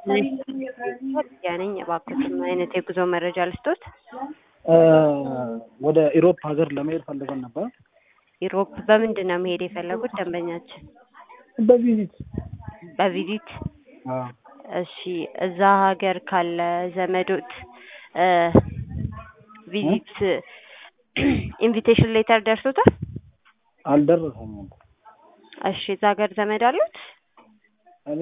ነኝ። እባክዎትን ምን አይነት የጉዞ መረጃ ልስጦት? ወደ ኢሮፕ ሀገር ለመሄድ ፈልገን ነበር። ኢሮፕ በምንድን ነው መሄድ የፈለጉት ደንበኛችን? በቪዚት በቪዚት አዎ። እሺ እዛ ሀገር ካለ ዘመዶት ቪዚት ኢንቪቴሽን ሌተር ደርሶታል? አልደረሰኝም። እሺ እዛ ሀገር ዘመድ አሉት? እኔ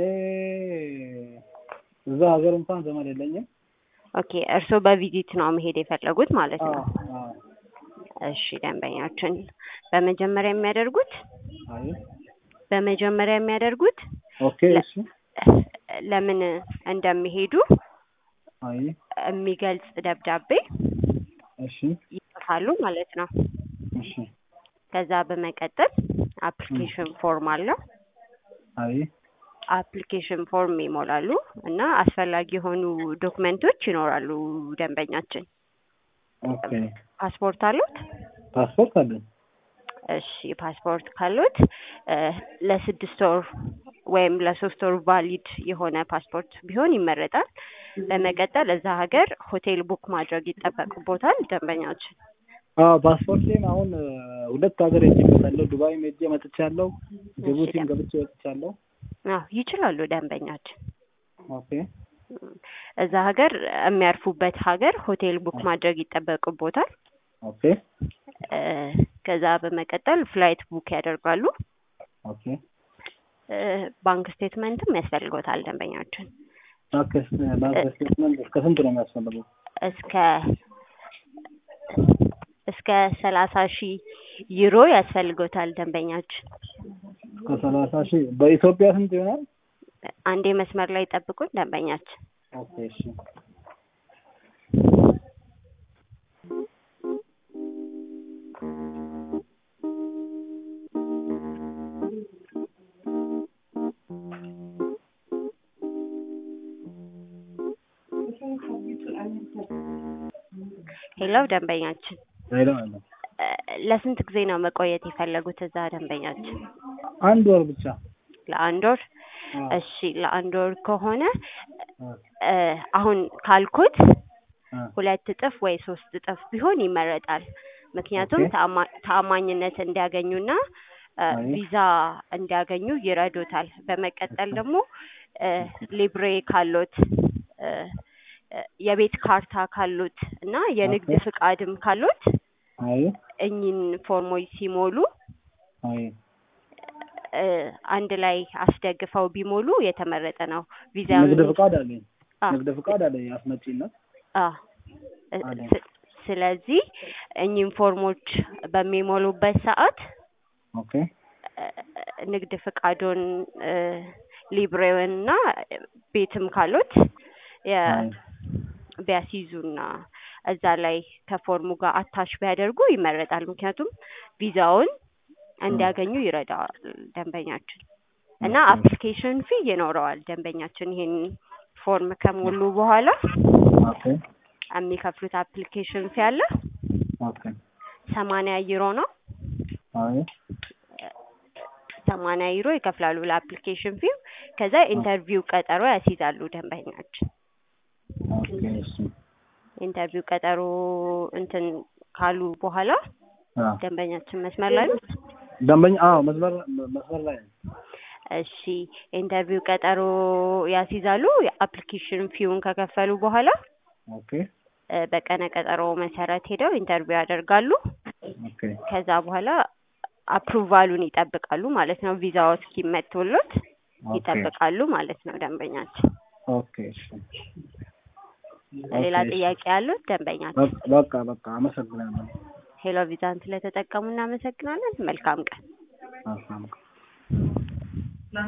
እዛ ሀገር እንኳን ዘመድ የለኝም። ኦኬ እርስዎ በቪዚት ነው መሄድ የፈለጉት ማለት አዎ፣ ነው። አዎ። እሺ ደንበኛችን በመጀመሪያ የሚያደርጉት አይ በመጀመሪያ የሚያደርጉት ኦኬ፣ እሺ፣ ለምን እንደሚሄዱ አይ የሚገልጽ ደብዳቤ እሺ፣ ይጽፋሉ ማለት ነው። እሺ፣ ከዛ በመቀጠል አፕሊኬሽን ፎርም አለው። አይ አፕሊኬሽን ፎርም ይሞላሉ እና አስፈላጊ የሆኑ ዶክመንቶች ይኖራሉ። ደንበኛችን ኦኬ። ፓስፖርት አሉት? ፓስፖርት አለኝ። እሺ ፓስፖርት ካሉት እ ለስድስት ወር ወይም ለሶስት ወር ቫሊድ የሆነ ፓስፖርት ቢሆን ይመረጣል። በመቀጠል እዛ ሀገር ሆቴል ቡክ ማድረግ ይጠበቅቦታል ደንበኛችን። አዎ ፓስፖርቴን አሁን እ ሁለት ሀገር ሄጄበታለሁ። ዱባይም ሄጄ መጥቻለሁ። ጅቡቲም ገብቼ ወጥቻለሁ። አዎ ይችላሉ ደንበኛችን። ኦኬ እዛ ሀገር የሚያርፉበት ሀገር ሆቴል ቡክ ማድረግ ይጠበቅቦታል። ኦኬ እ ከዛ በመቀጠል ፍላይት ቡክ ያደርጋሉ። ኦኬ እ ባንክ ስቴትመንትም ያስፈልጎታል ደንበኛችን። ባንክ ስ- ባንክ ስቴትመንት እስከ ስንት ነው የሚያስፈልገው? እስከ እስከ ሰላሳ ሺህ ዩሮ ያስፈልጎታል ደንበኛችን። እስከ ሰላሳ ሺህ በኢትዮጵያ ስንት ይሆናል? አንዴ መስመር ላይ ጠብቁን ደንበኛችን። ኦኬ እሺ ሄሎ ደንበኛችን ሄሎ አለ እ ለስንት ጊዜ ነው መቆየት የፈለጉት እዛ ደንበኛችን? አንድ ወር ብቻ ለአንድ ወር? አዎ። እሺ ለአንድ ወር ከሆነ አ እ አሁን ካልኩት አ ሁለት እጥፍ ወይ ሶስት እጥፍ ቢሆን ይመረጣል። ምክንያቱም ኦኬ። ተአማ- ተአማኝነት እንዲያገኙና እ አይ ቪዛ እንዲያገኙ ይረዱታል። በመቀጠል ደግሞ እ ሊብሬ ካሎት እ እ የቤት ካርታ ካሉት እና የንግድ ኦኬ። ፍቃድም ካሉት አይ እኚህን ፎርሞች ሲሞሉ አይ እ አንድ ላይ አስደግፈው ቢሞሉ የተመረጠ ነው። ቪዛ ንግድ ፍቃድ አለኝ። አ ንግድ ፍቃድ አለኝ አስመጪነት። አ እ አለኝ። ስ- ስለዚህ እኚህን ፎርሞች በሚሞሉበት ሰዓት ኦኬ እ ንግድ ፍቃዱን እ ሊብሬውን እና ቤትም ካሉት የ አይ ቢያስይዙና እዛ ላይ ከፎርሙ ጋር አታች ቢያደርጉ ይመረጣል። ምክንያቱም ቪዛውን እንዲያገኙ ይረዳዋል ደንበኛችን እና ኦኬ አፕሊኬሽን ፊ ይኖረዋል ደንበኛችን ይሄን ፎርም ከሞሉ በኋላ ኦኬ የሚከፍሉት አፕሊኬሽን ፊ አለ ኦኬ ሰማንያ ዩሮ ነው። አይ ሰማንያ ዩሮ ይከፍላሉ ለአፕሊኬሽን ፊው። ከዛ ኢንተርቪው ቀጠሮ ያስይዛሉ ደንበኛችን። ኦኬ እሺ ኢንተርቪው ቀጠሮ እንትን ካሉ በኋላ አ ደንበኛችን መስመር ላይ ነው። ደንበኛ አዎ መስመር መስመር ላይ ነኝ። እሺ ኢንተርቪው ቀጠሮ ያስይዛሉ። የአፕሊኬሽን ፊውን ከከፈሉ በኋላ ኦኬ እ በቀነ ቀጠሮ መሰረት ሄደው ኢንተርቪው ያደርጋሉ። ኦኬ ከዛ በኋላ አፕሩቫሉን ይጠብቃሉ ማለት ነው። ቪዛው እስኪመቶሎት ኦኬ ይጠብቃሉ ማለት ነው ደንበኛችን። ኦኬ እሺ ሌላ ኦኬ እሺ ጥያቄ ያሉት ደንበኛችን? በቃ በቃ በቃ አመሰግናለሁ። ሄሎ ቪዛን ስለተጠቀሙ እናመሰግናለን። መልካም ቀን። አዎ